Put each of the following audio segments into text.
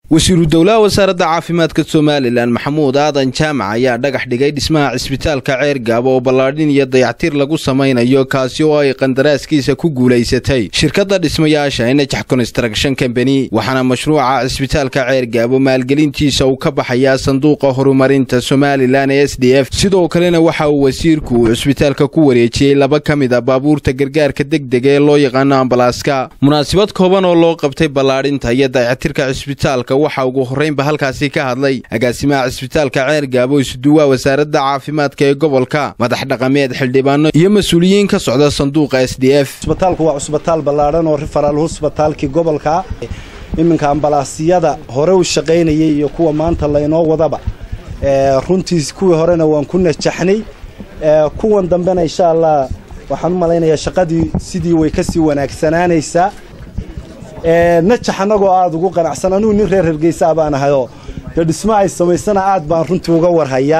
wasiiru dowlaha wasaaradda caafimaadka somalilan maxamuud aadan jaamac ayaa dhagax dhigay dhismaha cisbitaalka ceergaabo oo ballaadhin iyo dayactir lagu samaynayo kaasi oo ay qandaraaskiisa ku guulaysatay shirkadda dhismayaasha najax construction combany waxaana mashruuca cisbitaalka ceergaabo maalgelintiisa uu ka baxayaa sanduuqa horumarinta somalilan ee s d f sidoo kalena waxa uu wasiirku cisbitaalka ku wareejiyey laba ka mid a baabuurta gargaarka degdega ee loo yaqaano ambalaaska munaasabad kooban oo loo qabtay ballaadhinta iyo dayactirka cisbitaalka waxaa ugu horraynba halkaasi ka hadlay agaasimaha cisbitaalka ceer gaabo isuduwaa wasaaradda caafimaadka ee gobolka madax dhaqameed xildhibaano iyo mas-uuliyiin ka socda sanduuqa s d f cisbitaalku waa cusbitaal ballaadhan oo rifaraal husbitaalkii gobolka iminka ambalaasyada hore u shaqaynayay iyo kuwa maanta laynoo wadaba runtii kuwii horena waan ku najaxnay kuwan dambena insha allah waxaan u malaynayaa shaqadii sidii way kasii wanaagsanaanaysaa najax annagoo aada ugu qanacsan anugu nin reer hargeysaa baan ahayoo dee dhismo ay samaysana aad baan runtii uga warhayaa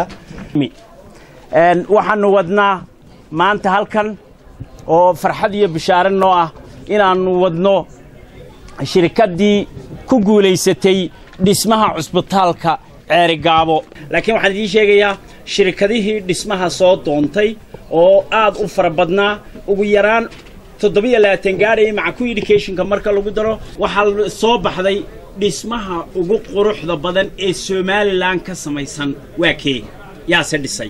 waxaannu wadnaa maanta halkan oo farxad iyo bishaare noo ah inaannu wadno shirkaddii ku guulaysatay dhismaha cusbitaalka ceerigaabo laakiin waxaan idiin sheegayaa shirkadihii dhismaha soo doontay oo aad u fara badnaa ugu yaraan toddobiyo labaatan gaadhaya maca ku educationka marka lagu daro waxaa soo baxday dhismaha ugu quruxda badan ee somalilan ka samaysan waa kee yaase dhisay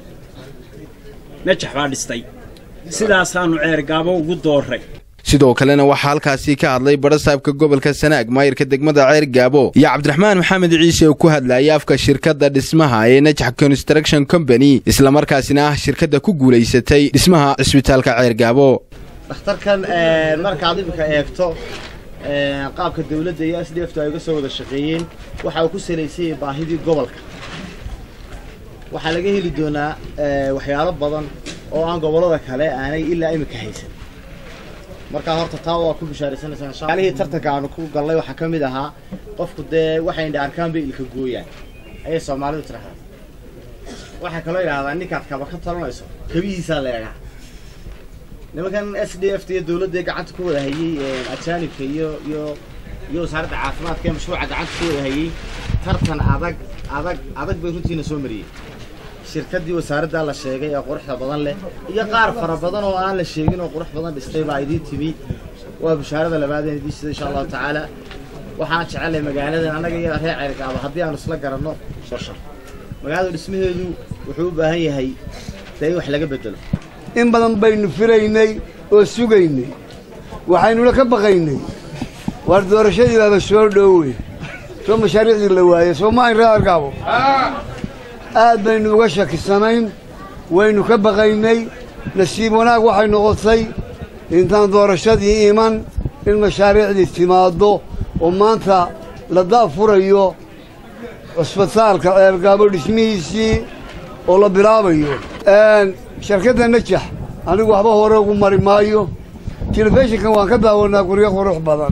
najax baa dhistay sidaasaannu ceergaabo ugu doorray sidoo kalena waxaa halkaasi ka hadlay badhasaabka gobolka sanaag maayirka degmada ceer gaabo iyo cabdiraxmaan maxamed ciise oo ku hadlayay afka shirkadda dhismaha ee najax construction combany islamarkaasina ah shirkadda ku guulaysatay dhismaha cisbitaalka ceer gaabo dhakhtarkan markaad iminka eegto qaabka dawladda iyo s d f tu ay uga soo wada shaqeeyeen waxa uu ku salaysanyay baahidii gobolka waxaa laga heli doonaa waxyaalo badan oo aan gobollada kale aanay ilaa iminka haysan markaa horta taa waa ku bishaaraysanaysaalihii tartanka aanu ku gallay waxaa ka mid ahaa qofku dee waxay indha arkaan bay ilka gooyaan ayay soomaalidu tiraahdaa waxaa kaloo idhahdaa ninkaad kaba ka talanayso kabihiisaa leegaa nimankan s d f t iyo dawladda gacanta ku wada hayey ajaanibka iyo iyo iyo wasaaradda caafimaadka ee mashruuca gacanta ku wada hayey tartan adag adag adag bay runtiina soo mariyey shirkaddii wasaaraddaa la sheegay ee quruxda badan leh iyo qaar fara badan oo aan la sheegin oo qurux badan dhistay baa idiin timi waa bishaarada labaadeen idiin sida insha allahu tacaala waxaan jecelay magaaladan annaga iyo reer ceergaaba haddii aanu isla garanno soo shar magaalada dhismaheedu wuxuu u baahan yahay dee in wax laga bedelo in badan baynu filaynay oo sugaynay waxaynula ka baqaynay waar doorashadii baaba soo dhowey soo mashaariicdii la waayey soo ma ayn reer argaabo aad baynu uga shakisanayn waynu ka baqaynay nasiib wanaag waxay noqotay intaan doorashadii iman in mashaariicdii timaaddo oo maanta la daafurayo cusbitaalka ceergaabo dhismihiisii oo la bilaabayo shirkadda najax anigu waxba hore ugu mari maayo telefishinkan waan ka daawanaa guryo qurux badan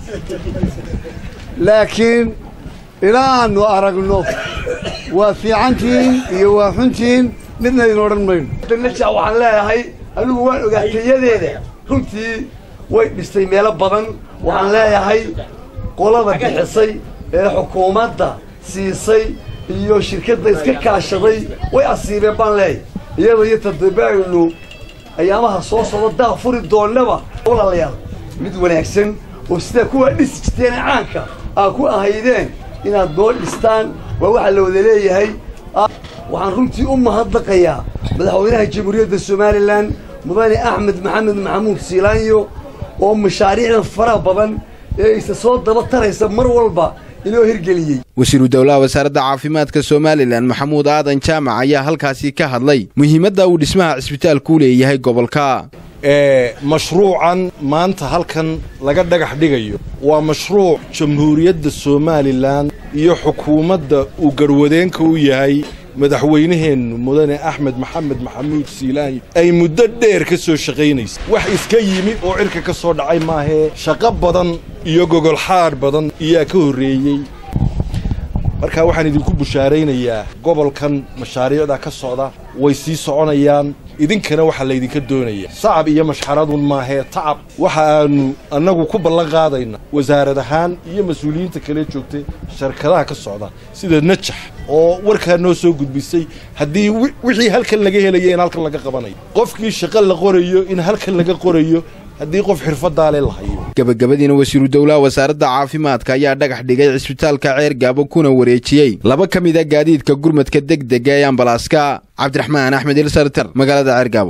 laakiin ilaa aanu aragno waa fiicantihiin iyo waa xuntihiin midna idin odhan mayno najax waxaan leeyahay anigu waan ogaatayadeeda runtii way dhistay meelo badan waxaan leeyahay qolada bixisay ee xukuumadda siisay iyo shirkadda iska kaashaday way asiibeen baan leeyahay iyada iyo tadaba'aynu ayaamaha soo socda daa furi doonnaba walaalayaal mid wanaagsan oo sidaa kuwaa dhisi jirteene caanka aa ku ahaydeen inaad noo dhistaan waa waxaa la wada leeyahay waxaan runtii u mahadnaqayaa madaxweynaha jamhuuriyadda somalilan mudane axmed maxamed maxamuud siilaanyo oo mashaariicdan faraha badan ee isa soo daba taraysa mar walba inoo hirgeliyey wasiiru dowlaha wasaaradda caafimaadka somalilan maxamuud aadan jaamac ayaa halkaasi ka hadlay muhiimadda uu dhismaha cisbitaalku leeyahay gobolka mashruucan maanta halkan laga dhagax dhigayo waa mashruuc jamhuuriyadda somalilan iyo xukuumadda uu garwadeenka u yahay madaxweynaheennu mudane axmed maxamed maxamuud siilaanyo ay muddo dheer ka soo shaqaynaysa wax iska yimi oo cirka ka soo dhacay maahee shaqo badan iyo gogolxaadh badan iyaa ka horreeyey markaa waxaan idinku bushaaraynayaa gobolkan mashaariicda ka socda way sii soconayaan idinkana waxaa laydinka doonaya sacab iyo mashxaradun maahee tacab waxa aanu annagu ku ballan qaadayna wasaarad ahaan iyo mas-uuliyiinta kale joogtay sharkadaha ka socda sida najax oo warkaa noo soo gudbisay haddii wixii halkan laga helaya in halkan laga qabanayo qofkii shaqo la qorayo in halkan laga qorayo haddii qof xirfadaale la hayo gabagabadiina wasiiru dowlaha wasaaradda caafimaadka ayaa dhagax dhigay cisbitaalka ceergaabo kuna wareejiyey laba ka mid a gaadiidka gurmadka degdega ee ambalaaska cabdiraxmaan axmed ilsartar magaalada ceergaabo